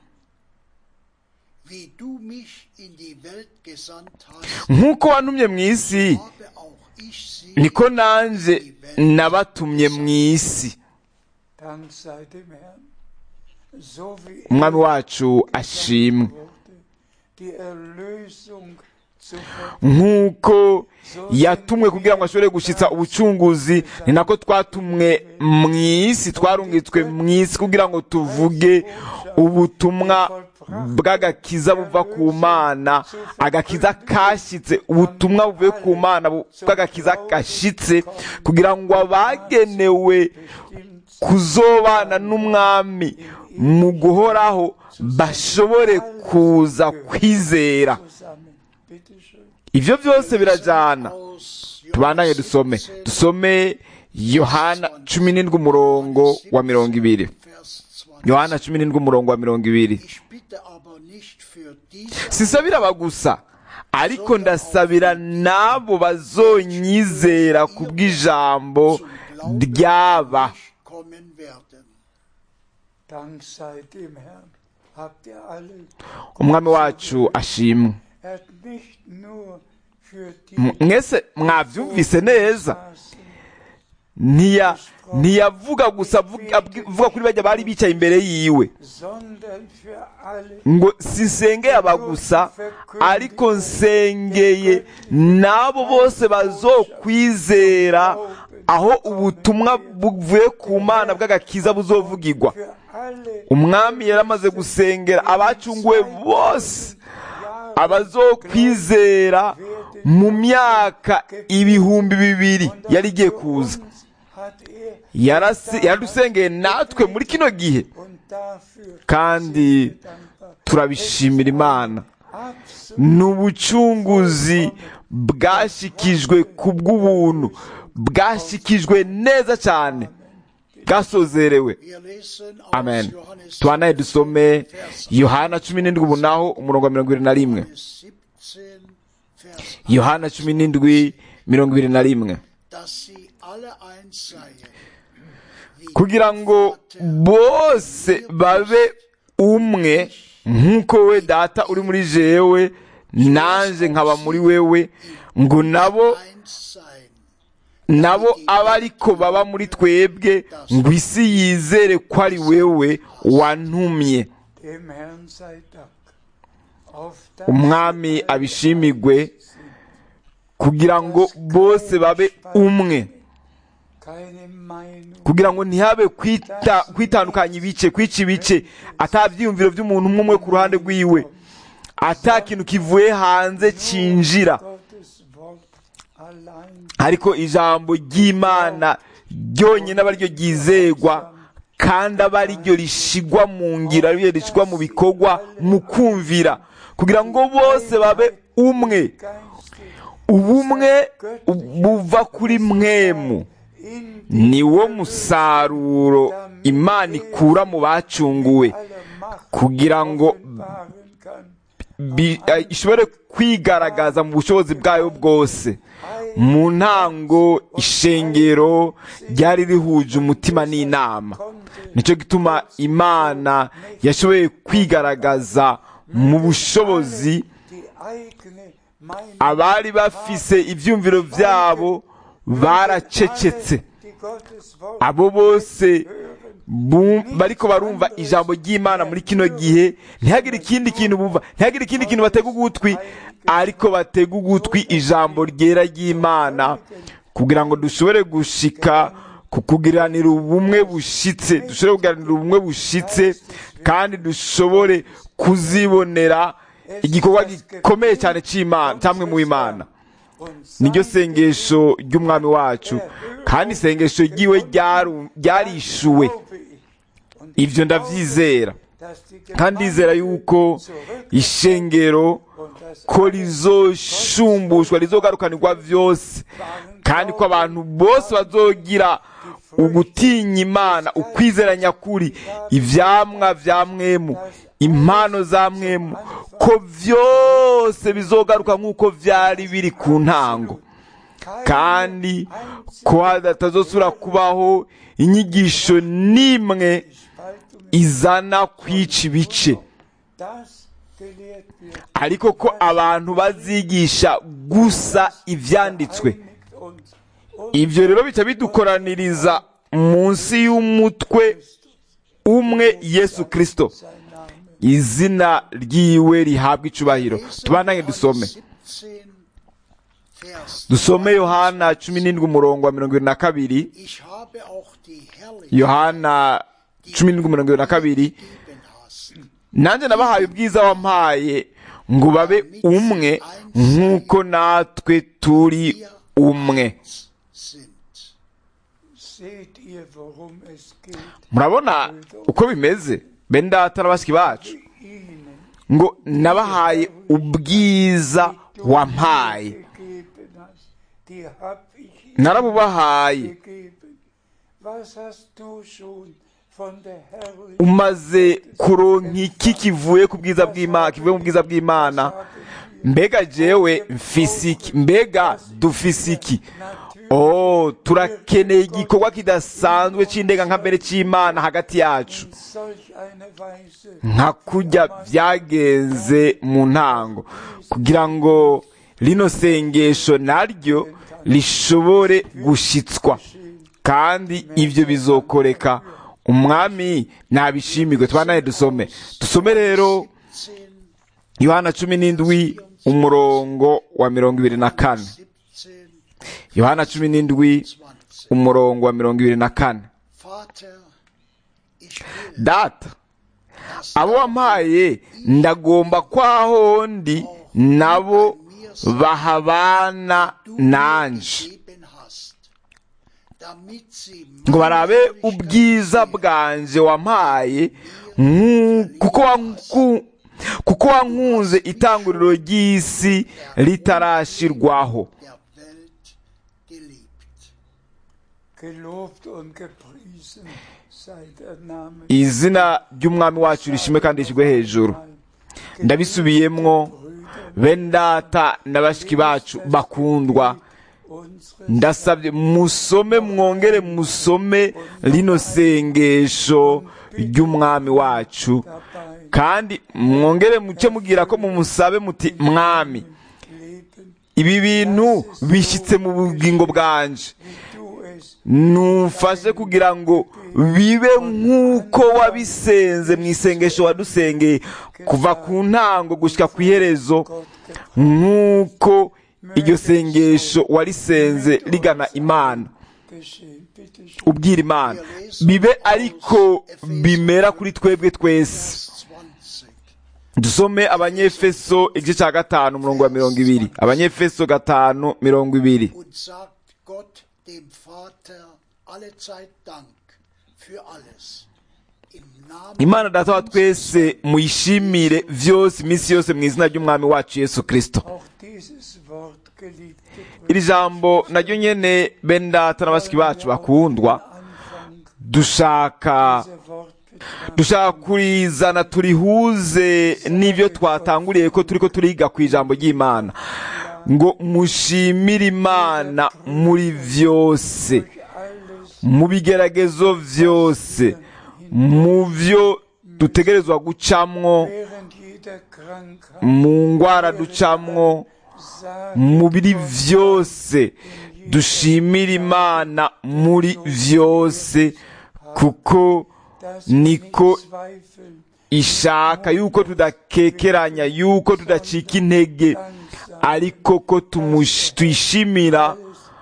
Wie du mich in die Welt gesandt hast, nk'uko wantumye mu isi habe auch ich sie niko nanjye nabatumye mu isi Dank sei dem Herrn. So wie umwami er wacu ashimwe wurde, die Erlösung zu nk'uko yatumwe kugira ngo ashobore gushyitsa ubucunguzi ni nako twatumwe mu isi twarungitswe mu isi kugira ngo tuvuge ubutumwa bw'agakiza buva ku mana agakiza kashyitse ubutumwa buvuye ku mana bu- bw'agakiza gashyitse kugira ngo abagenewe kuzobana n'umwami mu guhoraho bashobore kuza kwizera zusammen. Bitte schön. ibyo byose birajyana aus tubandanye dusome 17, dusome yohana cumi n'indwi umurongo wa mirongo ibiri Vers 20. yohana cumi n'indwi umurongo wa mirongo ibiri Ich bitte aber nicht für diese sisabira aba gusa ariko ndasabira n'abo bazonyizera ku bw'ijambo zum Glauben ryaba an mich kommen werden. Dank sei dem Herrn. Habt ihr alle. umwami wacu ashimwe Er hat nicht nur für die M- mwese mwabyumvise neza saßen, ntiya ntiyavuga gusa avuga abwi- avuga kuri bajya bari bicaye imbere yiwe sondern für alle, ngo sisengeye aba gusa ariko nsengeye n'abo bose bazokwizera aho ubutumwa buvuye ku mana bw'agakiza buzovugirwa für alle umwami yaramaze gusengera abacunguwe bose abazokwizera mu myaka ibihumbi bibiri yari igiye kuza uns hat er Yarase- yaradusengeye natwe muri kino gihe und dafür kandi dankbar. turabishimira imana Absolut ni ubucunguzi bwashikijwe ku bw'ubuntu bwashikijwe neza cyane bwasozerewe Wir lesen aus amen Johannes tubanaye dusome yohana cumi n'indwi ubu naho umurongo wa mirongo irindwi na rimwe 17, Vers 8, yohana cumi n'indwi mirongo ibiri na rimwe dass sie alle eins seien. wie kugira ngo bose babe umwe nk'uko we data uri muri jewe nanjye nkaba muri wewe ngo nabo eins sein. nabo abe ariko baba muri twebwe ngo isi yizere ko ari wewe wantumye Dem Herrn sei Dank. Auf das umwami abishimigwe kugira ngo bose babe umwe keine Meinung, kugira ngo ntihabe kwita kwitandukanya ibice kwica ibice ata byiyumviro by'umuntu umwe umwe ku ruhande rwiwe ata kintu kivuye hanze cyinjira Gottes Wort allein ariko ijambo ry'imana ryonyine aba ryo ryizegwa kandi aba ari ryo rishigwa mu ngiro ari ryo rishigwa mu bikorwa mu kumvira kugira ngo bose babe umwe geistig ubumwe buva kuri mwemu in ni wo musaruro imana ikura mu bacunguwe aller Macht kugira ngo offenbaren kann. bi- eh, ishobore kwigaragaza mu bushobozi bwayo bwose mu ntango ishengero ryari rihuje umutima n'inama nicyo gituma imana yashoboye kwigaragaza mu bushobozi Die eigene Meinung abari bafise ibyumviro byabo baracecetse die Gottes Wort abo bose bum- bariko barumva ijambo ry'imana muri kino gihe ntihagire ikindi kintu bumva ntihagire ikindi kintu batega ugutwi ariko batega ugutwi ijambo ryera ry'imana kugira ngo dushobore gushika ku kugiranira ubumwe bushitse dushobore kugiranira ubumwe bushitse kandi dushobore kuzibonera igikorwa gikomeye cyane cy'imana cyamwe mu imana und niryo sein sengesho ry'umwami wacu kandi isengesho ryiwe ryaru- ryarishuwe Glaube ich. Und ibyo ndabyizera dass die kandi ndizera yuko ishengero und das ko rizoshumbushwa rizogarukanirwa byose kandi ko abantu bose bazogira ugutinya imana ukwizera nyakuri ivyamwa vya mwemu impano za mwemu ko byose bizogaruka nk'uko vyari biri ku ntango kandi ko hadatazosubira kubaho inyigisho n'imwe Spaltung, izana kwica ibice das gelehrt wird, ariko ko abantu bazigisha gusa ivyanditswe einigt uns. Und ibyo rero bica bidukoraniriza munsi y'umutwe umwe yesu kirisito sein Name. izina ryiwe rihabwa icubahiro tubandange dusome 17, Vers dusome yohana cumi n'indwi umurongo wa mirongo ibiri na kabiri Ich habe auch die Herrlichkeit yohana cumi n'indwi mirongo ibiri na kabiri gegeben hast, nanjye nabahaye ubwiza wampaye ngo babe umwe nk'uko natwe turi umwe sind. Seht ihr, worum es geht? murabona uko bimeze bene data na bashiki bacu Ihnen ngo nabahaye ubwiza wampaye gegeben hast, die hab ich ihnen narabubahaye gegeben. Was hast du schon von der Herrlichkeit umaze kuronka iki kivuye ku bwiza bw'imana kivuye mu bwiza bw'imana mbega jewe mfise iki mbega dufise iki oh turakeneye igikorwa kidasanzwe c'indenga nka mbere c'imana hagati yacu in solch eine Weise nka kurya byagenze mu ntango kugira ngo rino sengesho naryo rishobore gushitswa kandi ibyo bizokoreka umwami nabishimirwe tubanaye dusome dusome rero 10, yohana cumi n'indwi umurongo wa mirongo ibiri na kane 17, yohana cumi n'indwi 20. umurongo wa mirongo ibiri na kane Vater, ich will, data dass abo wampaye ndagomba kwaho ndi nabo bahabana du mir nanje gegeben hast, damit sie ngo barabe meine ubwiza Herrlichkeit bwanje wampaye nku- kuko wanku- kuko wankunze itanguriro ry'isi ritarashirwaho der Welt geliebt. gelobt und gepriesen sei der Name. izina ry'umwami wacu rishimwe kandi rishyirwe hejuru ndabisubiyemwo bene data na bashiki bacu bakundwa unseres ndasabye musome mwongere musome rino sengesho ry'umwami wacu dabei kandi mwongere muce mubwira ko mumusabe muti mwami leben, ibi bintu bishyitse mu bugingo bwanje wie du es numfashe kugira ngo bibe nk'uko wabisenze mu isengesho wadusengeye kuva ku ntango gushyika ku iherezo Gott gebracht nk'uko iryo sengesho warisenze rigana imana geschehen. Bitte schön. ubwira imana bibe ariko bimera kuri twebwe twese Vers 20. dusome abanyefeso igice cya gatanu umurongo wa mirongo ibiri abanyefeso gatanu mirongo ibiri Und sagt Gott dem Vater allezeit Dank für alles. Im Namen imana data wa twese muyishimire vyose iminsi yose mu izina ry'umwami wacu yesu kristo Auch dieses Wort, geliebte iri jambo naryo nyene bene data na bashiki bacu bakundwa Anfang dushaka dieser Wort betrachten. dushaka kurizana turihuze n'ibyo twatanguriye ko turiko turiga ku ijambo ry'imana ngo mushimire imana muri vyose Alles mu bigeragezo vyose mu vyo dutegerezwa gucamwo während jeder Krankheit mu ngwara ducamwo sagen, mu biri vyose dushimire imana muri vyose kuko dass wir niko nicht zweifeln, ishaka yuko tudakekeranya yuko tudacika intege ariko ko tumush- tuyishimira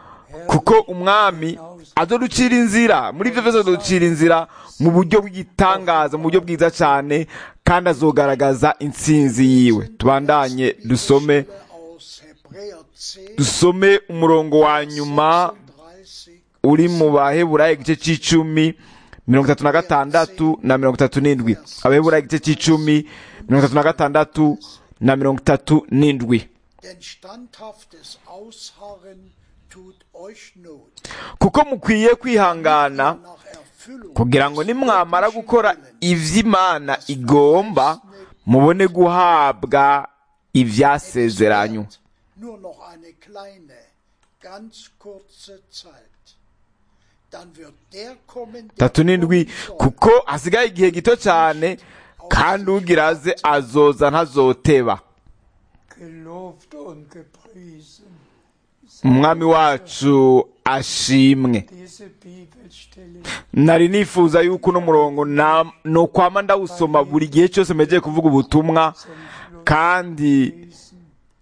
kuko umwami azoducira inzira muri ibyo byose azoducira inzira mu buryo bw'igitangaza mu buryo bwiza cyane kandi azogaragaza intsinzi yiwe tubandanye dusome aus Hebräer 10, dusome umurongo wa nyuma 36 uri mu baheburayo igice cy'icumi mirongo itatu na gatandatu na mirongo itatu n'indwi abaheburayo igice cy'icumi mirongo itatu na gatandatu na mirongo itatu n'indwi Denn standhaftes Ausharren tut euch Not. kuko mukwiye kwihangana Nach Erfüllung kugira ngo nimwamara gukora ivy'imana igomba mubone guhabwa ivyasezeranywe nur noch eine kleine, ganz kurze Zeit. Dann wird der kommen, der tatu n'indwi kommen soll. kuko hasigaye igihe gito cyane kandi ugira aze azoza ntazoteba gelobt und gepriesen. umwami wacu ashimwe Diese Bibelstelle nari nifuza yuko uno murongo na- nokwama ndawusoma buri gihe cyose mejeye kuvuga ubutumwa zum Schluss kandi lesen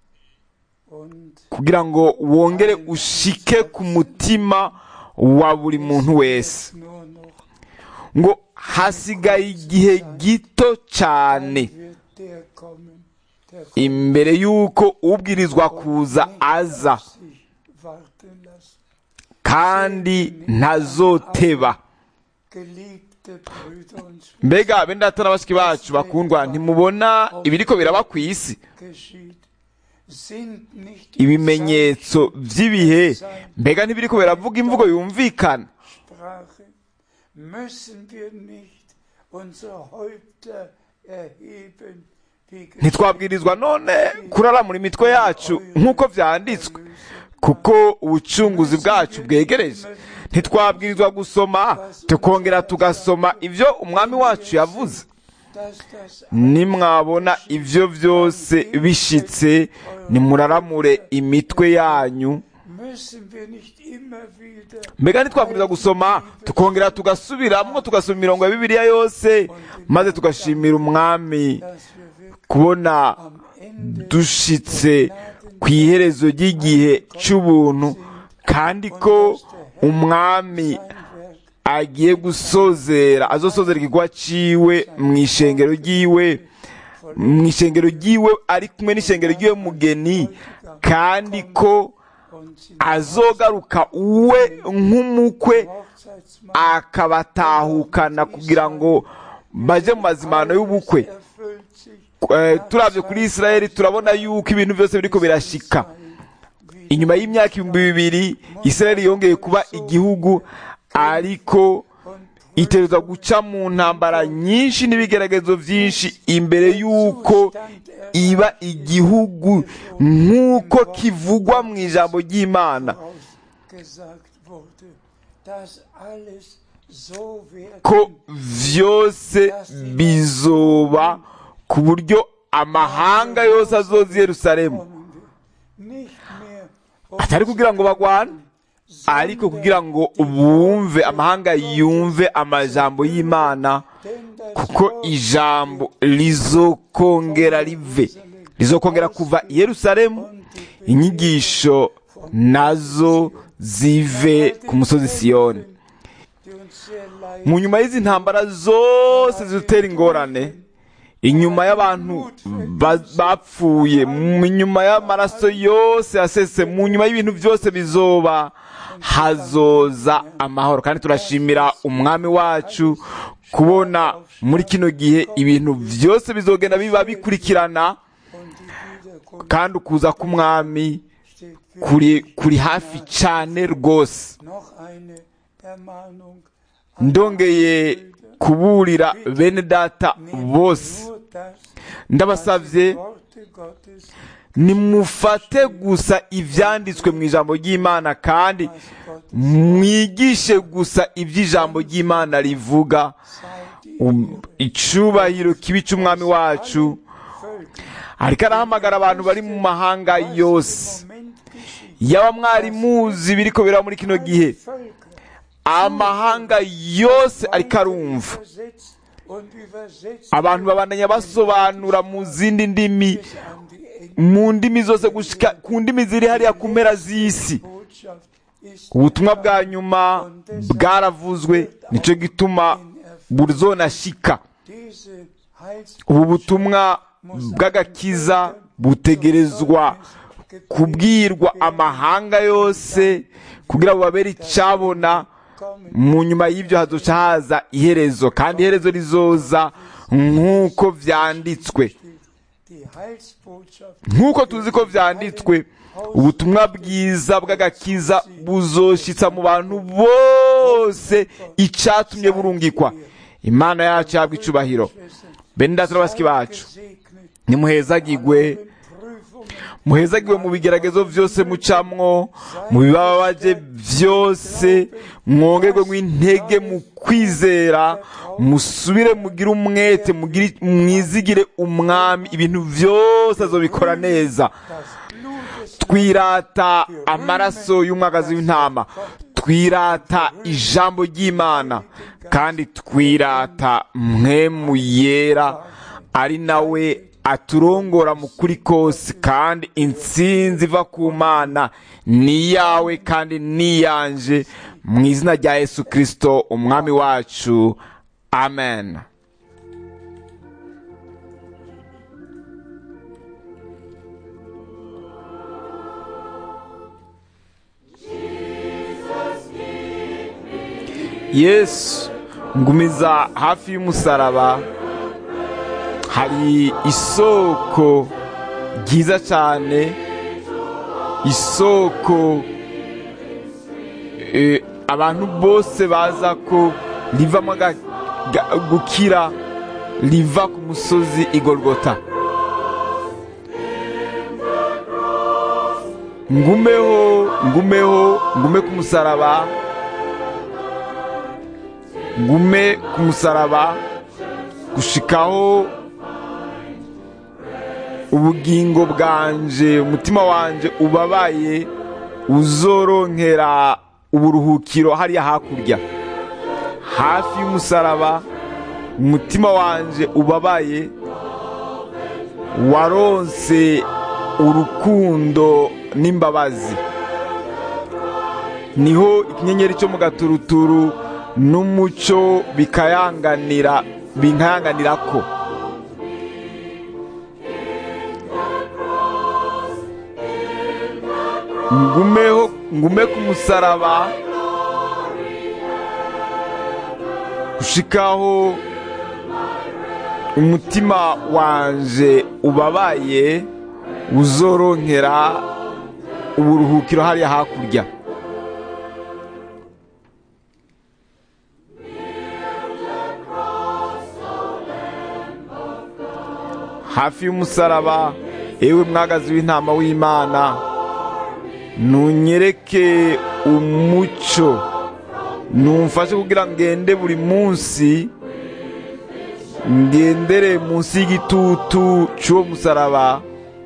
und kugira ngo wongere ushike ku mutima wa buri muntu wese nur noch ngo hasigaye igihe gito cyane wird der kommen, der imbere y'uko ubwirizwa kuza aza sich warten lässt. kandi ntazoteba Geliebte Brüder und Schwestern, mbega bene data na bashiki bacu bakundwa ntimubona ibiriko biraba ku isi geschieht, sind nicht die ibimenyetso by'ibihe mbega ntibiriko biravuga imvugo yumvikana Sprache, müssen wir nicht unsere Häupter erheben, wie ntitwabwirizwa none kuraramura imitwe yacu nk'uko byanditswe kuko ubucunguzi bwacu bwegereje ntitwabwirizwa gusoma tukongera tugasoma ibyo umwami wacu yavuze dass das nimwabona ibyo byose bishitse nimuraramure imitwe yanyu müssen wir nicht immer wieder mbega ntitwabwiriza gusoma tukongera tugasubiramo tugasoma imirongo ya bibiliya yose maze tugashimira umwami dass wir wirklich kubona am Ende dushitse ku iherezo ry'igihe cy'ubuntu kandi ko umwami sein Werk agiye gusozera azosozera igikorwa ciwe mu ishengero ryiwe mu ishengero ryiwe ari kumwe n'ishengero ryiwe mugeni kandi ko und sind azogaruka we nk'umukwe Hochzeitsmahl akabatahukana kugira ngo baje mu mazimano y'ubukwe erfüllt sich Eh, turavye kuri isirayeli turabona yuko ibintu byose biriko birashika wie inyuma y'imyaka ibihumbi bibiri isirayeli yongeye kuba igihugu ariko und itereza guca mu ntambara nyinshi n'ibigeragezo byinshi imbere y'uko iba igihugu nk'uko kivugwa mu ijambo ry'imana gesagt wurde, dass alles so ko werden vyose bizoba ku buryo amahanga yose azoza i yerusalemu kommen wird. Nicht mehr um atari kugira ngo bagwane ariko kugira ngo bumve amahanga yumve amajambo y'imana denn das kuko Wort ijambo rizokongera rive rizokongera kuva i yerusalemu inyigisho nazo zive ku musozi siyoni die uns sehr leid mu nyuma y'izi ntambara zose zidutera ingorane inyuma y'abantu ba- bapfuye mu nyuma y'amaraso yose yasese mu nyuma y'ibintu byose bizoba hazoza amahoro kandi turashimira umwami wacu kubona muri kino gihe ibintu byose bizogenda biba bikurikirana und die Wiederkunft kandi ukuza k'umwami steht für kuri kuri hafi cyane rwose noch eine Ermahnung ndongeye kuburira bene data bose nur das ndabasabye Worte Gottes nimufate gusa ibyanditswe mu ijambo ry'imana kandi mwigishe gusa iby'ijambo ry'imana rivuga sei die Um, icubahiro kibi cy'umwami wacu Völker ariko arahamagara abantu bari mu mahanga yose Moment geschieht. yaba mwari muzi biriko biraba muri kino gihe Völker amahanga yose ariko arumva übersetzt und übersetzt abantu babandanya basobanura mu zindi ndimi bis an die Ende. mu ndimi zose gushika ku ndimi ziri hariya ku mpera z'isi Botschaft ist ubutumwa bwa nyuma bwaravuzwe nicyo gituma burzonashika diese Heils ubu butumwa bw'agakiza butegerezwa kubwirwa amahanga yose kugira ngo babere icyabona kommen mu nyuma y'ibyo hazoca haza iherezo kandi iherezo rizoza nk'uko vyanditswe die Heilsbotschaft nk'uko tuzi ko vyanditswe ubutumwa bwiza bw'agakiza buzoshitsa mu bantu bose icatumye burungikwa imana yacu yabwa icubahiro bene data n'abasiki bacu gesegnet nimuhezagigwe Prüfungen muhezagirwe mu bigeragezo byose mucamwo mu bibabaje byose mwongerwe mw'intege mu kwizera musubire mugire umwete mugire- mwizigire umwami ibintu byose azobikora neza twirata amaraso y'umwagazi w'intama twirata ijambo ry'imana kandi twirata mwemu yera ari nawe aturongora mu kuri kose kandi intsinzi iva ku mana ni iyawe kandi ni iyanje mu izina rya yesu kirisito umwami wacu amen yesu ngumiza hafi y'umusaraba hari isoko ryiza cyane isoko eh, abantu bose baza ko rivamo aga- ga- gukira riva ku musozi igorogota ngumeho ngumeho ngume ku musaraba ngume ku musaraba gushikaho ubugingo bwanje umutima wanje ubabaye uzoronkera uburuhukiro hariya hakurya hafi y'umusaraba umutima wanje ubabaye waronse urukundo n'imbabazi niho ikinyenyeri cyo mu gaturuturu n'umucyo bikayanganira binkayanganira ko ngumeho ngume ku musaraba gushikaho umutima wanje ubabaye uzoronkera uburuhukiro hariya hakurya hafi y'umusaraba ewe mwagazi w'intama w'imana nunyereke umucyo numfashe kugira ngende buri munsi ngendere munsi y'igitutu cy'uwo musaraba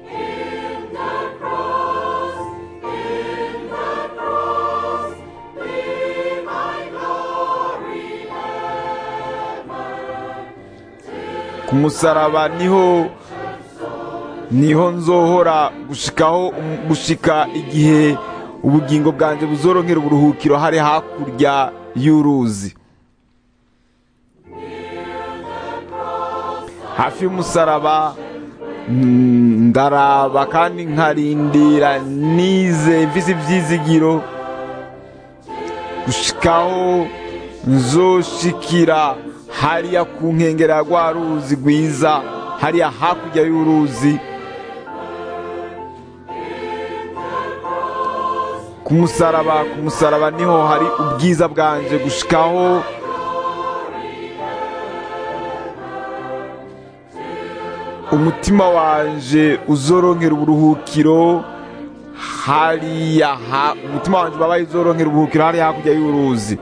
ku musaraba niho niho nzohora gushikaho gushika igihe ubugingo bwanjye buzoronkera uburuhukiro hari hakurya y'uruzi hafi y'umusaraba ndaraba kandi nkarindira nize mvise ibyizigiro gushikaho nzoshikira hariya ku nkengero ya rwa ruzi rwiza hariya hakurya y'uruzi ku musaraba ku musaraba niho hari ubwiza bwanje gushikaho umutima wanje uzoronkera uburuhukiro hariya umutima wanje ubabaye uzoronkera uburuhukiro hariya hakurya y'uruzi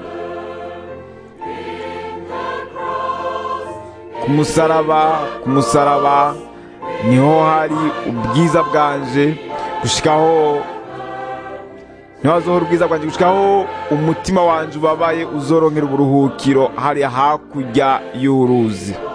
ku musaraba ku musaraba niho hari ubwiza bwanje gushikaho niho hazohora ubwiza bwanjye gushikaho umutima wanje ubabaye uzoronkera uburuhukiro hariya hakurya y'uruzi